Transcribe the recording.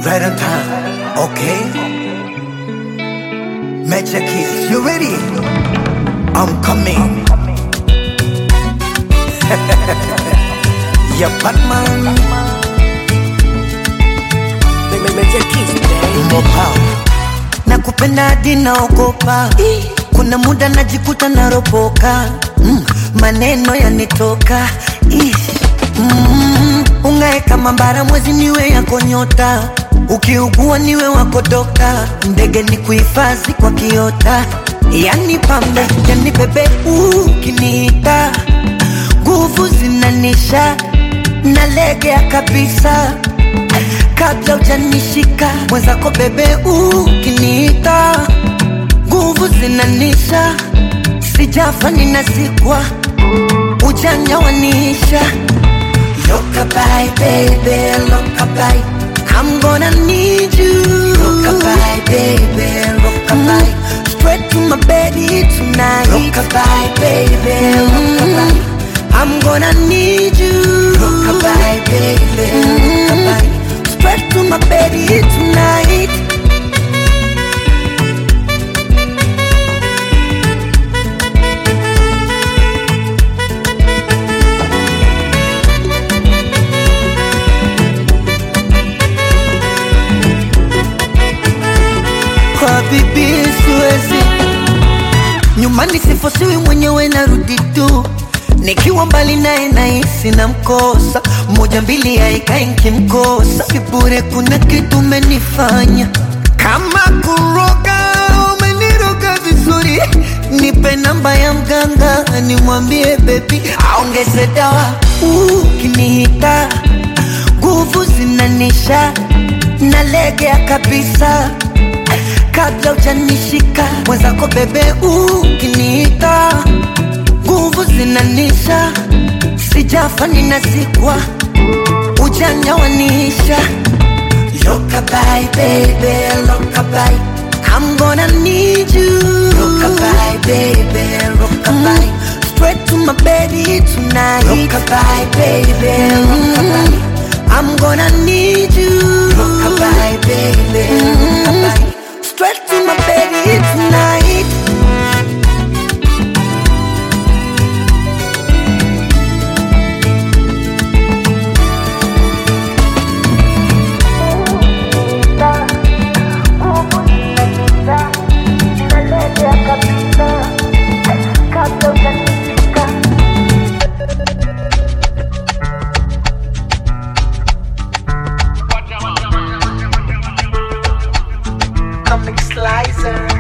Right on time. Okay. Major keys. You ready? I'm coming. yeah, Batman. Major Keys, baby. More power. Nakupenda hadi naogopa. Kuna muda najikuta naropoka. Mm, maneno yanitoka. Ish. Mm, ungae kama mbara mwezi niwe yako nyota. Ukiugua niwe wako dokta. Ndege ni kuhifadhi kwa kiota. Yani pambe, yani bebe ukiniita. Nguvu zinanisha. Nalegea kabisa kabla ujanishika mwenzako bebe ukiniita nguvu zinanisha sijafa ninazikwa ujanja wanisha lokabai bebe lokabai I'm gonna need you Rockabye, baby, rockabye Straight to my bed tonight Rockabye, baby, rockabye I'm gonna need you Rockabye, baby, rockabye Straight to my bed tonight kwa bibi siwezi nyumbani sifosiwi mwenyewe narudi tu nikiwa mbali naye nahisi na mkosa moja mbili haikai nkimkosa sibure kuna kitu umenifanya kama kuroga umeniroga vizuri nipe namba ya mganga nimwambie bebi aongeze dawa ukinihita nguvu zinanisha nalegea kabisa kabla ujanishika mwenzako bebe ukiniita nguvu zinanisha sijafa ninazikwa ujanja wanisha lokabai bebe lokabai I'm gonna need you Rockabye, baby, rockabye Straight to my baby tonight Rockabye, baby, rockabye I'm gonna need you Rockabye, baby, rockabye Straight to my baby tonight Comic Slicer.